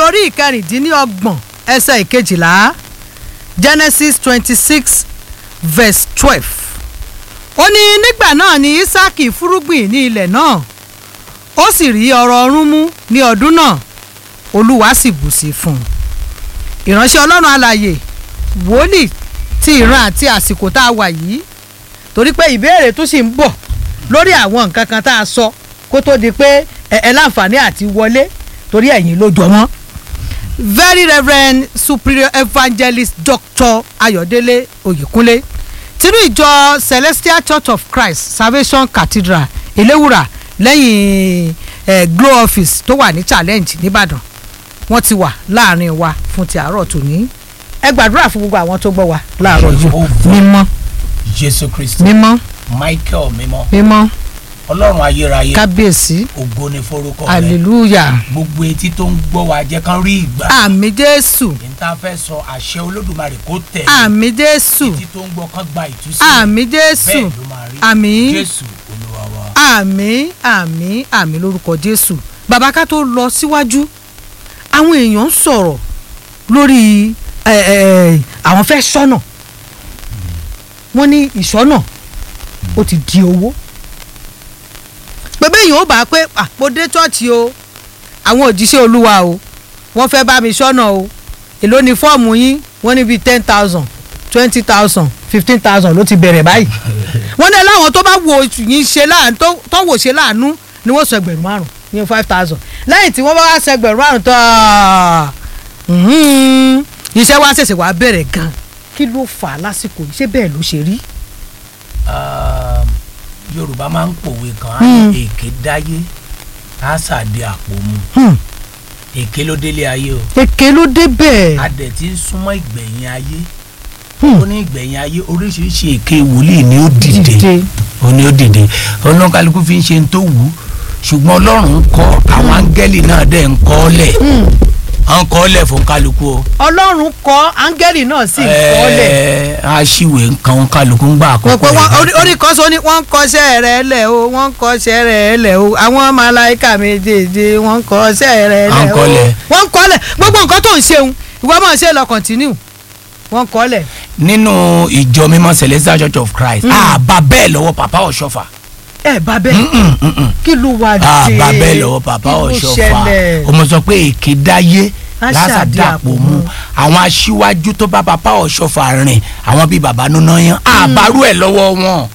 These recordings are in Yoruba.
orí ìkẹrìndínlọ́gbọ̀n ẹsẹ̀ ìkejìlá genesis twenty six verse twelve ó ní nígbà náà ni isaki fúrúgbìn ní ilẹ̀ náà ó sì rí ọrọ̀ ọ̀run mú ní ọdún náà olúwa sì bù sí fún un ìránṣẹ́ ọlọ́run alàyè wòlíì ti ìran àti àsìkò tá a wà yìí torí pé ìbéèrè tó sì ń bọ̀ lórí àwọn nǹkan kan tá a sọ kó tó di pé ẹ ẹ láǹfààní àti wọlé torí ẹ̀yin ló jọ mọ́. very reverend superior evangelist dr ayọ̀délé oyèkúnlé tinú ìjọ celestial church of christ salvation cathedral eléwùrà lẹ́yìn eh, glow office tó wà ní challenge nìbàdàn wọ́n ti wà láàrin wa fún ti àárọ̀ tòní ẹ gbàdúrà fún gbogbo àwọn tó gbọ́ wa láàárọ̀ yìí mímọ́ jésù kristi mímọ́ michael mímọ́ mímọ́ ọlọ́run ayérayé kábíyèsí ògo ni forúkọ rẹ hallelujah gbogbo etí tó ń gbọ́ wa jẹ́ kán rí ìgbà àmì jésù níta fẹ́ sọ àṣẹ olódùmarè kó tẹ̀ àmì jésù etí tó ń gbọ́ kán gba ìtúsílẹ̀ àmì jésù bẹ́ẹ̀ ló máa rí àmì jésù olúwa wa. àmì àmì àmì lórúkọ jésù bàbá ká tó lọ síwájú àwọn èèyàn ń sọ̀rọ̀ lórí ẹ, ẹ, àwọn fẹ́ sọ́nà wọ́n ní ìsọ́nà ó ti di owó pẹ̀bẹ́ èèyàn ó bá pé "Ah, mo dé chọ́ọ̀chì o àwọn òjíṣẹ́ olúwa o wọ́n fẹ́ bá mi sọ́nà o èló ni fọ́ọ̀mù yín wọ́n ní bíi ten thousand twenty thousand fifteen thousand ló ti bẹ̀rẹ̀ báyìí wọ́n ní láwọn tó bá wo yín ṣe láàánú tó tó wò ṣe láàánú ni wọ́n sọ ẹgbẹ̀rún márùn ní five thousand lẹ́yìn tí wọ́n bá wá sọ ẹgbẹ̀rún márùn tó mhm, iṣẹ́ wa ṣẹ̀ṣẹ̀ wá bẹ̀rẹ̀ gan kí ló fà á lásìkò yìí ṣé bẹ́ẹ̀ ló ṣe rí. Um, yorùbá máa ń pòwe kan á Hmm. ní èké dáyé á sàdé àpò mu Hmm, èké ló délé ayé o èké ló dé bẹ́ẹ̀. adẹ̀ tí ń súnmọ́ ìgbẹ̀yìn ayé Hmm. ó ní ìgbẹ̀yìn ayé oríṣiríṣi èké wòlíì ni ó dìde Dìde. ó ní ó dìde oníkálukú fi ń ṣe ń tó wù ú ṣùgbọ́n ọlọ́run ń kọ́ àwọn áńgẹ́lì náà dẹ̀ ń kọ́ ọ́ lẹ̀ Hmm, à ń kọ́ ọ́ lẹ̀ fún kálukú o. ọlọ́run kọ́ áńgẹ́lì náà sì kọ́ lẹ̀. Ẹ, aṣíwèé nǹkan kálukú ń gbà wọ́n àkókò pe wọ́n rẹ̀. orí orí kan sọ ni wọ́n ń kọ́ṣẹ́ rẹ̀ lẹ̀ o wọ́n ń kọ́ṣẹ́ rẹ̀ lẹ̀ o àwọn màláìka méjèèjì wọ́n ń kọ́ṣẹ́ rẹ̀ À lẹ̀ ń o kọ́lẹ̀. wọ́n ń kọ́lẹ̀ gbogbo nǹkan tó ń ṣeun ìwọ máa ṣe lọ kọ̀ntínú wọ́n ń kọ́lẹ̀. nínú ìjọ mímọ́ celestial church of christ àbá bẹ́ẹ̀ lọ́wọ́ papa ọ̀ṣọ́fà ẹ bá bẹ́ẹ̀ kí ló wá dé àbá bẹ́ẹ̀ lọ́wọ́ papa kí ló ọ̀ṣọ́fà ṣẹlẹ̀? ọmọ sọ pé èké dáyé Á lásàdé ṣàdé àpò àpò mu mu. àwọn aṣíwájú tó bá papa ọ̀ṣọ́fà rìn àwọn bíi baba nuna yan àbárú ẹ̀ lọ́wọ́ wọn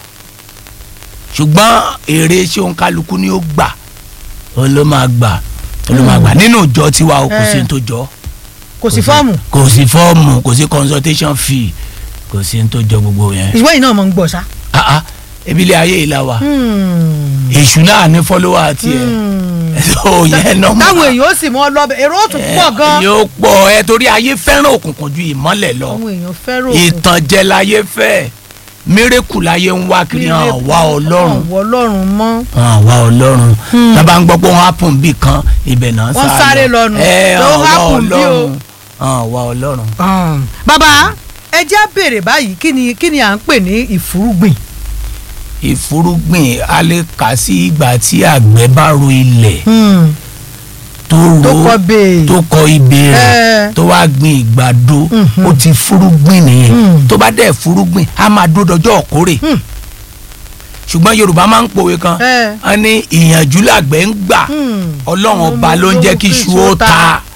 ṣùgbọ́n èrè ṣéun kálukú ni ó gbà ó ló máa gbà ó ló máa gbà nínú ìjọ tiwa o kò sí Eh. ní tó jọ kò sí fọ́ọ̀mù kò sí fọ́ọ̀mù kò sí consultation fee kò sí ní tó jọ gbogbo yẹn. ìwé yìí náà mọ̀ ń gbọ̀ sá. Ah, ah, ebi ilé ayé yìí la wa Hmm. èṣù náà ní fọ́lọ́wà tiẹ̀ so yẹn náà mọ̀ táwọn èèyàn ó sì mọ lọ́bẹ̀ èrò ó tún pọ̀ gan. yóò pọ̀ ẹ torí ayé fẹ́ràn òkùnkùn ju ìmọ́lẹ̀ lọ àwọn èèyàn fẹ́ràn òkun. ìtànjẹ láyé fẹ́ mírèkù láyé ń wá kiri hàn wá ọlọ́run hàn wá ọlọ́run mọ́. hàn wá ọlọ́run tábà ń gbọ́ pé wọ́n happen bí kan ibẹ̀ náà Wọ́n sáré lọ nù. ẹ Ló hàn wá happen bí o. ọlọ́run hàn wá ọlọ́run. Um, bàbá ẹ jẹ́ béèrè báyìí kí ni kí ni à ń pè ní ìfúrúgbìn. ìfúrúgbìn a lè kà sí ìgbà tí àgbẹ̀ bá ro ilẹ̀ tó tó ro kọ́ bẹ́ẹ̀. tó kọ ibè rẹ̀ Eh. tó wá gbin ìgbàdo Mhm. ó ti fúrúgbìn nìyẹn Mm. tó bá dẹ̀ fúrúgbìn á máa dúró dọjọ́ ọ̀kórè Mm. ṣùgbọ́n yorùbá máa ń pòwe kan Eh. wọ́n ní ìyànjú làgbẹ̀ ń gbà Hmm. ọlọ́run ọba ló ń jẹ́ kí iṣu ó ta